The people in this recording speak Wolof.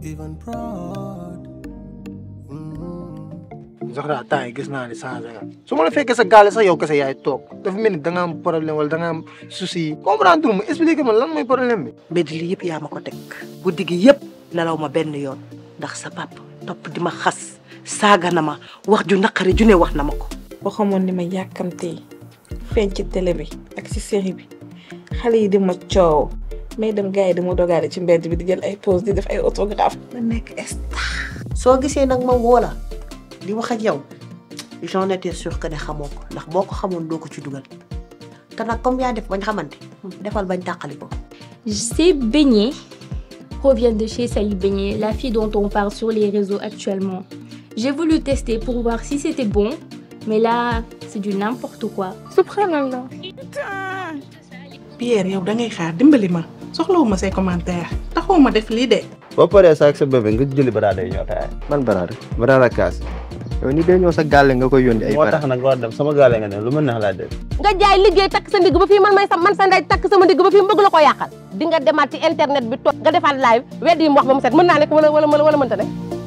even proud. Zahra temps yi gis naa ne changé nga su ma la fekkee sa gaale sax yow kese yaay toog dafa mel ni da nga am problème wala da nga am souci comprendre ma expliquer ma lan mooy problème bi. mbedd li yëpp yaa ma ko teg guddi gi yëpp nelaw ma benn yoon ndax sa pap topp di ma xas saaga na ma wax ju naqari ju ne wax na ma ko. boo xamoon ni ma yàkkamtee feeñ ci télé bi ak ci série bi xale yi di ma coow may dem gars yi di ma dogaale ci mbedd bi di jël ay pause di def ay autographe ma nekk star soo gisee nag ma woo la di wax ak yow j'en étais sûr que ne xamoo ko ndax boo ko xamoon doo ko ci dugal te nag comme yaa def bañ xamante defal bañ tàqali ko. Ces beignets proviennent de chez Sally Beignet, la fille dont on parle sur les réseaux actuellement. J'ai voulu tester pour voir si c'était bon, mais là, c'est du n'importe quoi. subhanallah Pierre yow da ngay xaar dimbali ma soxlawuma say commentaire taxoo ma def lii de boo paree sa ak sa bébé nga jëli baraada yi ñoo taay. man baraada baraada kaas yow ni dee ñëw sa gàlle nga koy yónni ay moo baraada tax nag war dem sama gaale nga ne lu ma neex laa def. nga jaay liggéey takk sa ndigg ba fii man may sa man sa ndey takk sama ndigg ba fii bëgg la ko yàqal di nga demaat ci internet bi toog nga defaat live wedd yi mu wax ba mu set mën naa nekk wala wala wala mënta ne